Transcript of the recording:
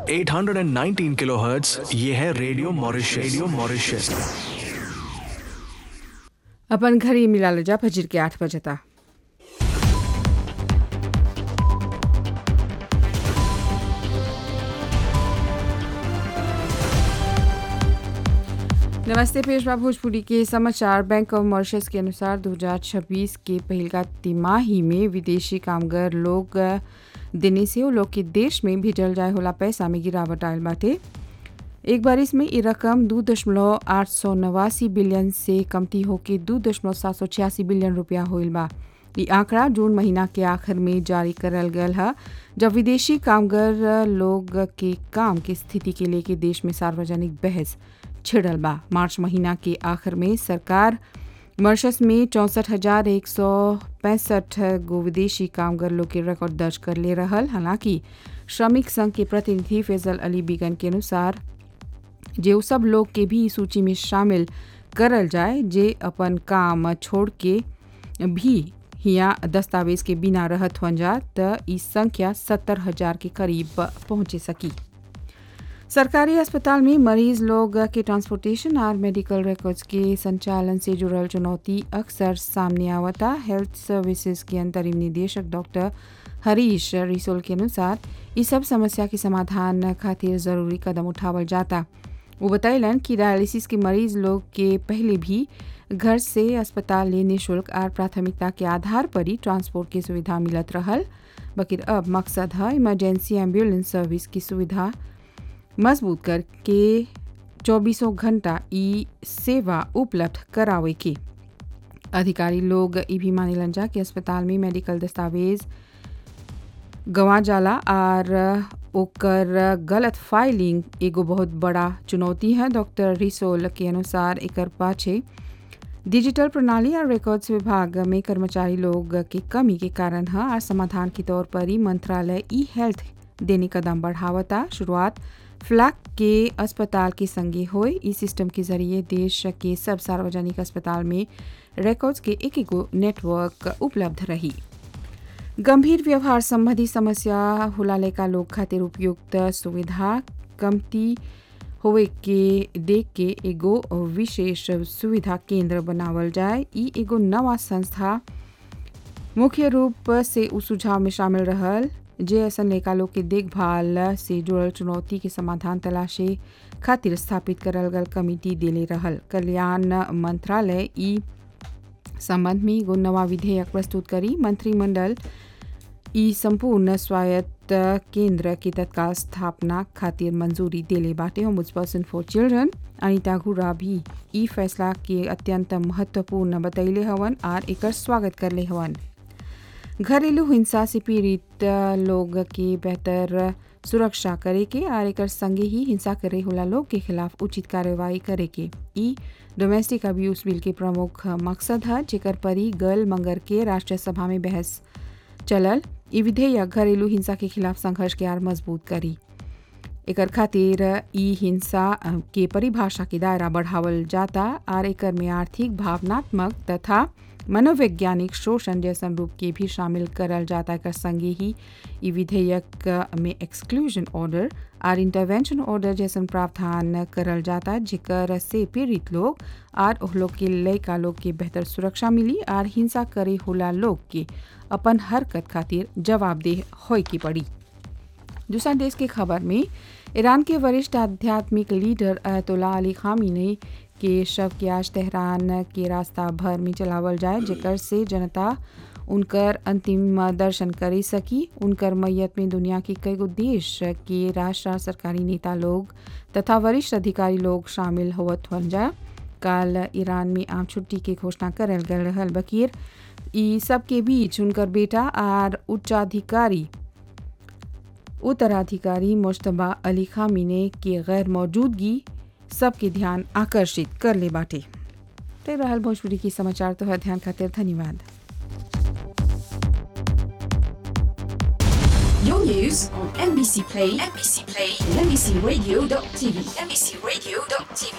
819 kilohertz ये है radio Mauritius radio Mauritius अपन घड़ी मिला लो जा फजर के आठ बजे तक नमस्ते पेशवा भोजपुरी के समाचार बैंक ऑफ मॉरिशस के अनुसार 2026 के पहिलका तिमाही में विदेशी कामगार लोग देने से वो लोग के देश में भेजल जाए होला पैसा में गिरावट आयल बाटे एक बार इसमें ये रकम दो दशमलव आठ सौ नवासी बिलियन से कमती होके दो दशमलव सात सौ छियासी बिलियन रुपया होल बा ये आंकड़ा जून महीना के आखिर में जारी करल गयल है जब विदेशी कामगार लोग के काम की स्थिति के लेके देश में सार्वजनिक बहस छिड़ल बा मार्च महीना के आखिर में सरकार मॉरिशस में चौंसठ हजार एक सौ पैंसठ गो विदेशी कामगार लोग के रिकॉर्ड दर्ज कर ले रहल हालांकि श्रमिक संघ के प्रतिनिधि फैजल अली बीगन के अनुसार जे उ सब लोग के भी सूची में शामिल करल जाए जे अपन काम छोड़ के भी हिया दस्तावेज के बिना रहत हुन जा त ई संख्या सत्तर हजार के करीब पहुंचे सकी सरकारी अस्पताल में मरीज लोग के ट्रांसपोर्टेशन और मेडिकल रिकॉर्ड्स के संचालन से जुड़ल चुनौती अक्सर सामने आवता हेल्थ सर्विसेज के अंतरिम निदेशक डॉक्टर हरीश रिसोल के अनुसार इस सब समस्या के समाधान खातिर जरूरी कदम उठावल जाता वो बतैलन कि डायलिसिस के मरीज लोग के पहले भी घर से अस्पताल ले निःशुल्क और प्राथमिकता के आधार पर ही ट्रांसपोर्ट की सुविधा मिलत रहल बकिर अब मकसद है इमरजेंसी एम्बुलेंस सर्विस की सुविधा मजबूत करके चौबीसों घंटा ई सेवा उपलब्ध करावे के अधिकारी लोग ई भी मानिलन जा कि अस्पताल में मेडिकल दस्तावेज गंवा जाला और ओकर गलत फाइलिंग एगो बहुत बड़ा चुनौती है डॉक्टर रिसोल के अनुसार एकर पाछे डिजिटल प्रणाली और रिकॉर्ड्स विभाग में कर्मचारी लोग के कमी के कारण है और समाधान के तौर पर ही मंत्रालय ई हेल्थ देने कदम बढ़ावता शुरुआत फ्लैग के अस्पताल के संगे होए इस सिस्टम के जरिए देश के सब सार्वजनिक अस्पताल में रिकॉर्ड्स के एक एक नेटवर्क उपलब्ध रही गंभीर व्यवहार संबंधी समस्या हुलाले का लोग खातिर उपयुक्त सुविधा कमती होवे के देख के एगो विशेष सुविधा केंद्र बनावल जाए ई एगो नवा संस्था मुख्य रूप से उस सुझाव में शामिल रहल जे ऐसा लेखा लोग के देखभाल से जुड़ल चुनौती के समाधान तलाशे खातिर स्थापित करल गल कमिटी देले रहल कल्याण मंत्रालय ई संबंध में एगो नवा विधेयक प्रस्तुत करी मंत्रिमंडल ई संपूर्ण स्वायत्त केंद्र की तत्काल स्थापना खातिर मंजूरी देले बाटे home person for children Anita घुरा भी ई फैसला के अत्यंत महत्वपूर्ण बतैले हवन और एकर स्वागत करले हवन घरेलू हिंसा से पीड़ित लोग के बेहतर सुरक्षा करे के और एक संगे ही हिंसा करे होला लोग के खिलाफ उचित कार्रवाई करे के ई डोमेस्टिक अब्यूज बिल के प्रमुख मकसद है जेकर पर ही गल मंगर के राष्ट्रीय सभा में बहस चलल ई विधेयक घरेलू हिंसा के खिलाफ संघर्ष के आर मजबूत करी एकर खातिर ई हिंसा के परिभाषा के दायरा बढ़ावल जाता और एकर में आर्थिक भावनात्मक तथा मनोवैज्ञानिक शोषण जैसन रूप के भी शामिल करल जाता एकर संगे ही ई विधेयक में एक्सक्लूजन ऑर्डर और इंटरवेंशन ऑर्डर जैसन प्रावधान करल जाता जेकर से पीड़ित लोग और ओह लोग के लयका लोग के बेहतर सुरक्षा मिली और हिंसा करे होला लोग के अपन हरकत खातिर जवाबदेह होय की पड़ी दूसरा देश की खबर में ईरान के वरिष्ठ आध्यात्मिक लीडर अयतुल्ला अली खामिनी के शव के आज तेहरान के रास्ता भर में चलावल जाए जेकर से जनता उनकर अंतिम दर्शन कर सकी उनकर मैयत में दुनिया के कई गो देश के राष्ट्र सरकारी नेता लोग तथा वरिष्ठ अधिकारी लोग शामिल होवत हन जा काल ईरान में आम छुट्टी के घोषणा करल गल रहल बकीर ई सब के बीच उनकर बेटा और उच्चाधिकारी उत्तराधिकारी मुश्तबा अली खामिने के गैर मौजूदगी सबके ध्यान आकर्षित कर ले बाटे ते रहल भोजपुरी की समाचार तो ध्यान खातिर धन्यवाद Your news on NBC Play, NBC Play, and NBCRadio.tv, NBCRadio.tv.